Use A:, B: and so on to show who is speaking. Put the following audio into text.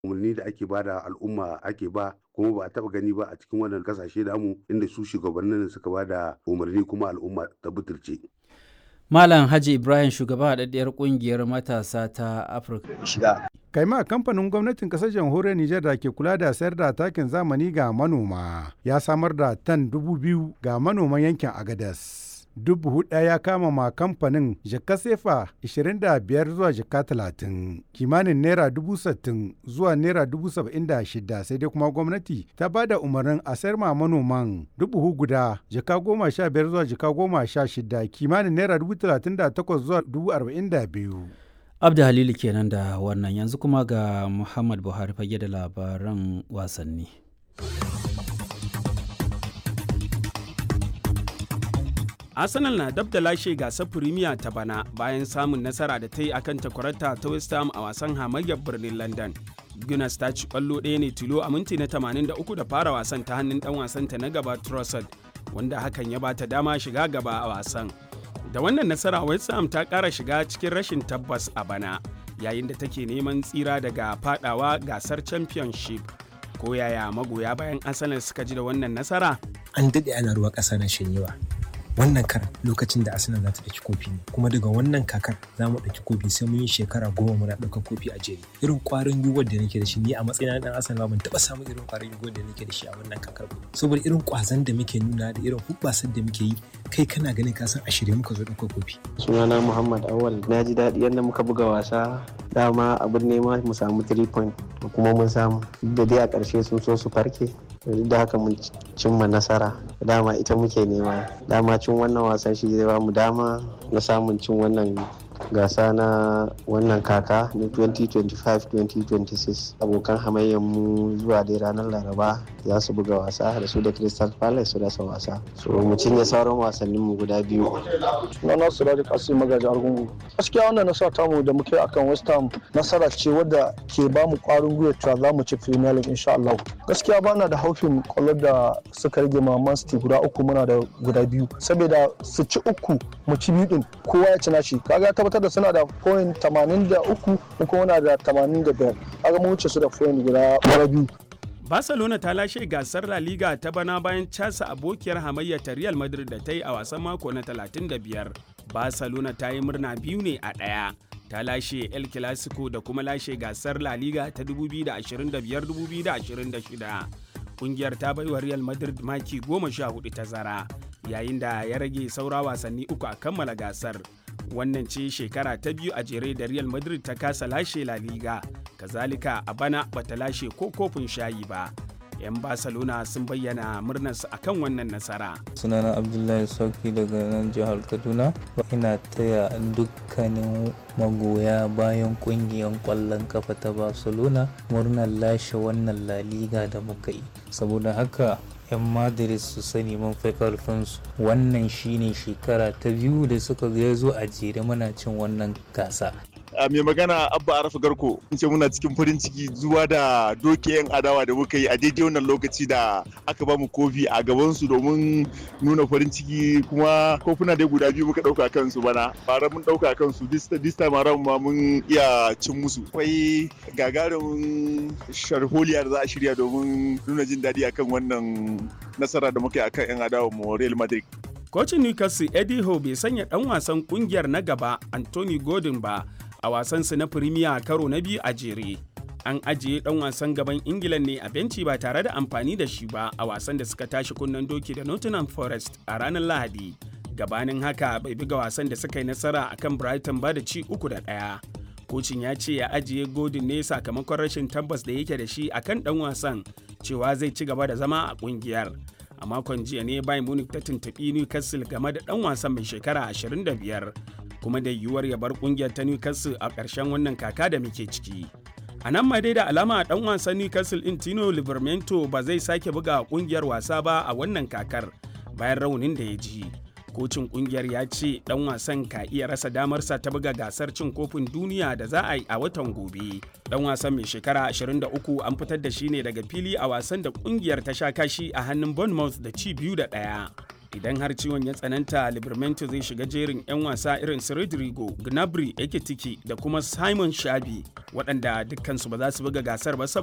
A: umarni da ake ba da al'umma ake ba kuma ba a taba gani ba a cikin wannan kasashe namu inda su shugabannin suka ba da umarni kuma al'umma ta butulce.
B: Malam Haji Ibrahim shugaba haɗaɗɗiyar ƙungiyar matasa ta Afirka.
C: Shiga.
D: Kaima kamfanin gwamnatin ƙasar jamhuriyar Nijar da ke kula da sayar da takin zamani ga manoma ya samar da tan dubu biyu ga manoman yankin Agadas. dubu ɗaya ya kama ma kamfanin jaka sefa 25 zuwa jaka 30 kimanin naira dubu sittin zuwa naira dubu saba'in da shida sai dai kuma gwamnati ta ba da umarnin a sayar ma manoman dubu guda jaka goma sha biyar zuwa jaka goma sha shida kimanin naira dubu talatin da takwas zuwa dubu arba'in da biyu.
B: Abda Halilu kenan da wannan yanzu kuma ga Muhammad Buhari fage da labaran wasanni.
E: Arsenal na dab da lashe gasar Premier ta bana bayan samun nasara da ta yi akan takwarata ta West Ham a wasan hamayyar birnin London. Gunners ta ci kwallo ɗaya ne tilo a minti na 83 da fara wasan ta hannun ɗan wasanta na gaba Trossard wanda hakan ya bata dama shiga gaba a wasan. Da wannan nasara West Ham ta ƙara shiga cikin rashin tabbas a bana yayin da take neman tsira daga fadawa gasar Championship. Ko yaya magoya bayan Arsenal suka ji da wannan nasara?
C: An daɗe ana ruwa ƙasa na shanyewa. wannan karan lokacin da arsenal za ta ɗauki kofi ne kuma daga wannan kakar za mu ɗauki kofi sai mun yi shekara goma muna ɗaukar kofi a jere irin ƙwarin gwiwar da nake da shi ni a matsayin ɗan arsenal ban taɓa samun irin ƙwarin gwiwar da nake da shi a wannan kakar ba saboda irin ƙwazon da muke nuna da irin hubbasar da muke yi kai kana ganin ka san a shirye muka zo ɗaukar kofi.
F: sunana muhammad awal na ji daɗi yadda muka buga wasa dama abin nema mu samu 3 point kuma mun samu da dai a ƙarshe sun so su farke duk da haka mun cimma nasara dama ita muke nema dama cin wannan wasan shi zai bamu dama na samun cin wannan gasa na wannan kaka na 2025-2026 abokan hamayyar mu zuwa dai ranar laraba za su buga wasa da su da crystal palace su rasa wasa so mu cinye sauran wasannin mu guda biyu
G: na nasu da kasu magaji argungu gaskiya wannan nasara tamu da muke akan west ham nasara ce wadda ke ba mu kwarin gwiwa cewa za mu ci premier league insha Allah gaskiya bana da haufin kwallo da suka rage ma man city guda uku muna da guda biyu saboda su ci uku mu ci biyu din kowa ya ci nashi kaga tabbatar da suna da point 83 mu kuma na da 85 kaga mun wuce su da point guda biyu
E: Barcelona ta lashe gasar La Liga ta bana bayan casa abokiyar hamayya ta Real Madrid da ta yi a wasan mako na 35. Barcelona ta yi murna biyu ne a ɗaya. Ta lashe El Clasico da kuma lashe gasar La Liga ta 2025-2026. Kungiyar ta baiwa Real Madrid maki goma sha hudu tazara, yayin da ya rage saura wasanni uku a kammala gasar. wannan ce shekara ta biyu a jere da real madrid ta kasa lashe la liga kazalika a bana bata lashe ko kofin shayi ba 'yan barcelona sun bayyana murnarsu akan wannan nasara
H: sunana abdullahi sauki daga nan jihar kaduna ina taya dukkanin magoya bayan kungiyar kwallon kafa ta barcelona murnar lashe wannan la liga da muka yi saboda haka 'yan madrid su sani mun fi karfinsu wannan shine shekara ta biyu da suka zo a jere muna cin wannan gasa
I: a mai magana abba arafa garko in ce muna cikin farin ciki zuwa da doke yan adawa da muka yi a daidai wannan lokaci da aka bamu kofi a gabansu domin nuna farin ciki kuma kofuna dai guda biyu muka dauka kansu bana fara mun dauka kansu this time around ma mun iya cin musu akwai gagarumin sharholiya da za a shirya domin nuna jin daɗi akan wannan nasara da muka yi akan yan adawa mu Real Madrid
E: Kocin Newcastle Eddie Howe bai sanya ɗan wasan ƙungiyar na gaba Anthony Gordon ba a wasansu na Premier karo na biyu a jere. An ajiye ɗan wasan gaban Ingila ne a benci ba tare da amfani da shi ba a wasan da suka tashi kunnen doki da Nottingham Forest a ranar Lahadi. Gabanin haka bai buga wasan da suka yi nasara a kan Brighton ba da ci uku da ɗaya. Kocin ya ce ya ajiye Gordon ne sakamakon rashin tabbas da yake da shi akan ɗan wasan cewa zai ci gaba da zama a ƙungiyar. a makon jiya ne Bayern Munich ta tuntuɓi Newcastle game da ɗan wasan mai shekara 25 kuma da yiwuwar ya bar ƙungiyar ta Newcastle a ƙarshen wannan kaka da muke ciki. A nan ma dai da alama ɗan wasan Newcastle in Tino Livermento ba zai sake buga ƙungiyar wasa ba a wannan kakar bayan raunin da ya ji. Kocin ƙungiyar ya ce ɗan wasan ka iya rasa damarsa ta buga gasar cin kofin duniya da za a yi a watan gobe. dan wasan mai shekara 23 an fitar da shi ne daga fili a wasan da kungiyar ta sha kashi a hannun Bournemouth da ci biyu da ɗaya. idan har ciwon ya tsananta Livramento zai shiga jerin 'yan wasa irin su Rodrigo, Gnabry, Ekitiki da kuma Simon Shabi waɗanda dukkansu ba za su buga gasar ba